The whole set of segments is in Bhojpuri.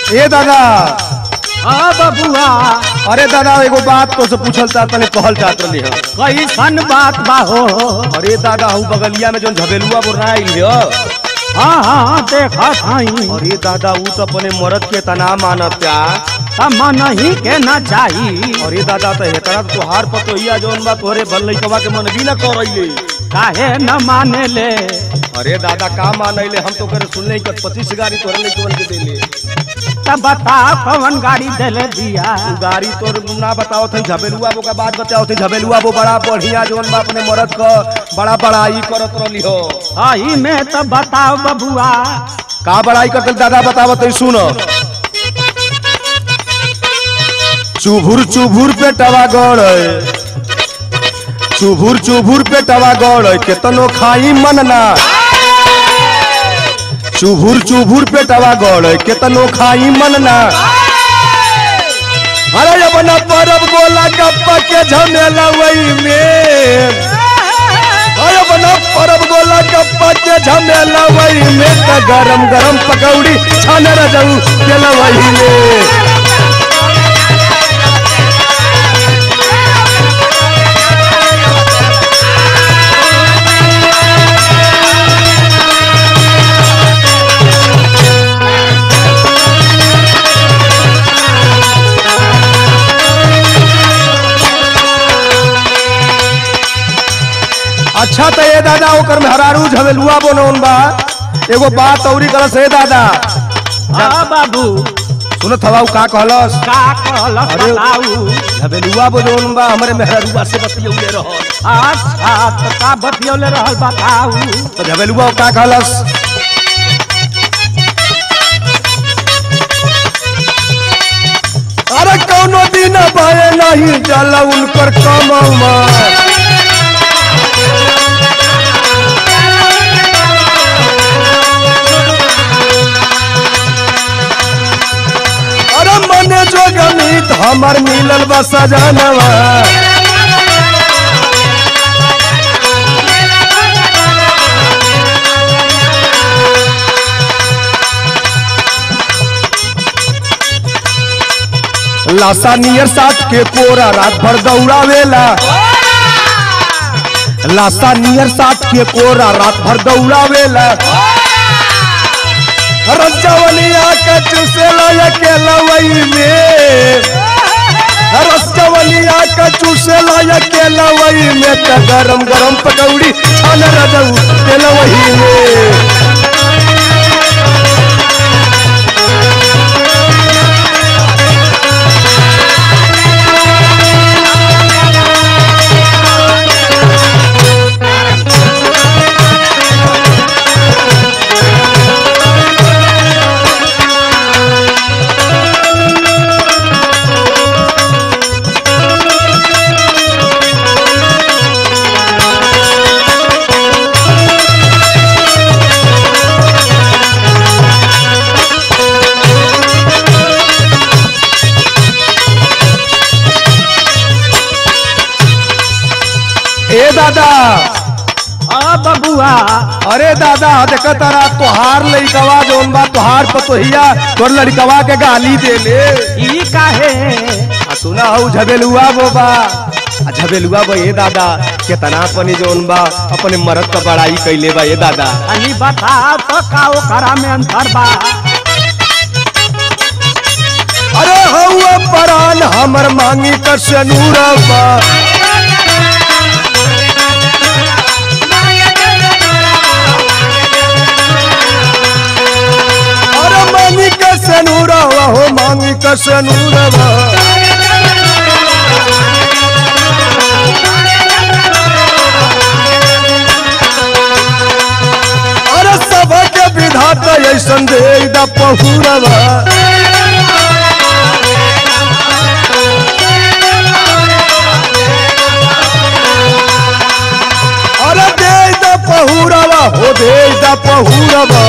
ए दादा हाँ बबुआ अरे दादा एगो बात तो से पूछल था तने कहल चाहत रहली हम कैसन बात बा हो अरे दादा हूँ बगलिया में जो झबेलुआ बोलना आइल है हाँ हाँ देखा थाई अरे दादा ऊ तो अपने मरद के तना मानत क्या मन ही के न चाही अरे दादा तो हेतरा तो तोहार पतोहिया जौन बा तोहरे भल लइकवा के मन भी न करैले काहे न माने ले अरे दादा का मानैले हम तो करे सुनले कि पच्चीस गाड़ी तोहरे लइकवन के देले तब बता कौन गाड़ी देले दिया तू गाड़ी तोर ना बताओ थे झबेलुआ वो का बात बताओ थे झबेलुआ वो बड़ा बढ़िया जौन बा अपने मरद का बड़ा बड़ाई करत रहली हो आई में तो बताओ बबुआ का बड़ाई करते दादा बताओ तो सुन चुभुर चुभुर पे टवा गड़ चुभुर चुभुर पे टवा गड़ केतनो खाई मन ना चुभुर चुभुर पे टवा गड़ केतनो खाई मन ना अरे अपना परब गोला गप्पा के झमेला वही में अरे अपना परब गोला गप्पा के झमेला वही में त गरम गरम पकौड़ी छान रजऊ केला वही में अच्छा तो ये दादा ओकर में हरारू झमेलुआ बनौन बा एगो बात औरी करस हे दादा हाँ बाबू सुनत हवा उ का कहलस का कहलस अरे- बताऊ झमेलुआ बनौन बा हमरे मेहरुआ से बतियौले रहल अच्छा तो का बतियौले रहल बताऊ तो झमेलुआ का कहलस अरे कौनो दिन पाए नहीं जल उनकर कमौमा अरे मने जो गणित हमर मिलल बा सजनवा लाशा नियर साथ के कोरा रात भर दौड़ावेला लाशा नियर साथ के कोरा रात भर दौड़ावेला रजवलिया के चूसेला अकेला वही में रसवलिया के चूसेला अकेला वही में त गरम गरम पकौड़ी छान रजऊ केला वही में ए दादा हाँ बबुआ अरे दादा देख तारा तोहार लड़कवा जौन बा तोहार पतोहिया तोर लड़कवा के गाली दे ले ई काहे आ सुना हूँ झबेलुआ वो बा आ झबेलुआ बा ये दादा केतना अपनी जौन बा अपने मरद का बड़ाई कैले बा ये दादा अनी बता तो का ओकरा में अंतर बा अरे हौआ परान हमर मांगी कर सनूरबा अरे मांगी कर सनूरबा हो मांगी कर सनूरबा अरे सबके विधाता ऐसन दे दा पहुरबा अरे दे दा पहुरबा हो दे दा पहुरबा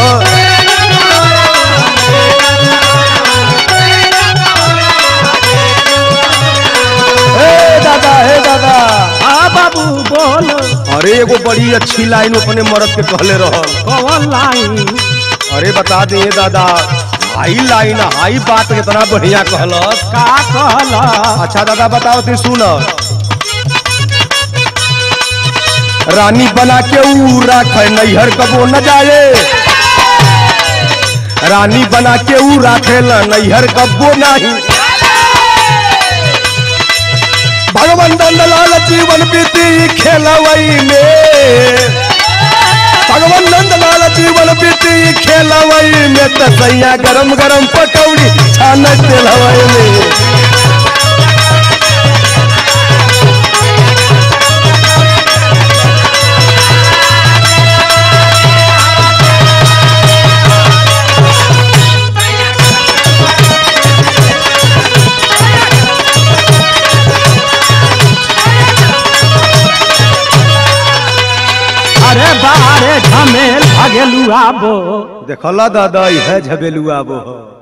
हे दादा हे दादा हाँ बाबू बोल अरे एगो बड़ी अच्छी लाइन अपने मरद के कहले रहल कौन लाइन अरे बता दे दादा हाई लाइन हाई बात कितना बढ़िया कहलस का कहल अच्छा दादा बताओ ती सुन रानी बना के ऊ राख नैहर कबो न जाए रानी बना के ऊ राखे ला नैहर कबो नहीं भगवान नंदलाल जीवन बीती खेलवई में भगवान नंदलाल जीवन बीती खेलवई में तसैया गरम गरम पकौड़ी छान तेलवई में अरे बारे झमेल भगेलू आबो देखला दादा यह झबेलुआ वो